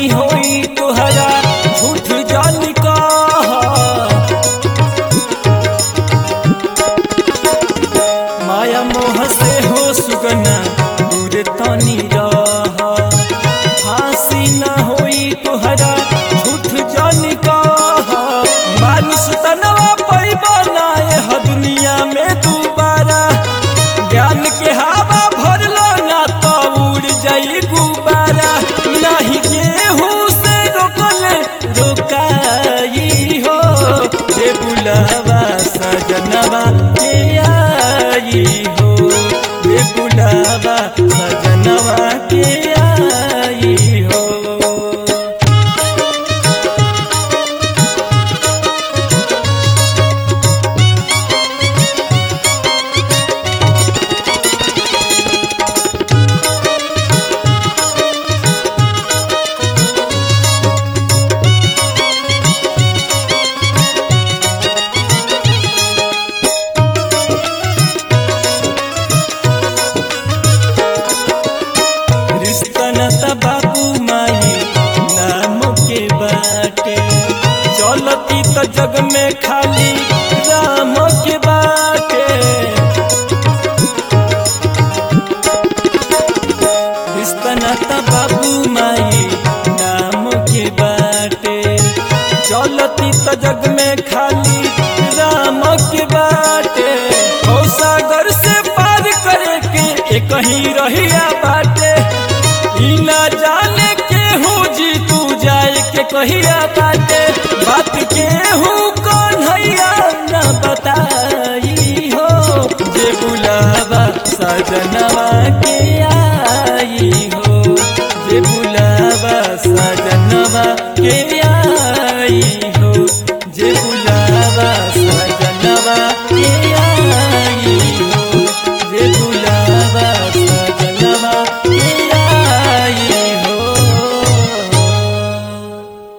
नहीं होई तुहरा झूठ जान कहा माया मोह से हो सुगना दूर तनी रहा फांसी न होई तुहरा झूठ जान कहा मानुष तनवा पैबा ना यह दुनिया में दोबारा ज्ञान के हवा भरलो ना तो उड़ जाई गुबारा नहीं गेहूं से रोकल रोकाई हो जे बुलावा सजनवा के आई हो जे बुलावा सजनवा के आई हो रिश्ता न त बाबू माई नाम के बाटे चलती त जग में खाली राम के बाटे रिश्ता न त बाबू माई नाम के बाटे चलती त जग में खाली राम के बाटे हो सागर से पार करे के एक ही रहिया बाटे ई ना जाने के हूँ जी तू जाए के कहिया बाटे बात के हूँ कौन हैया न बताई हो जे बुलावा सजनवा के आ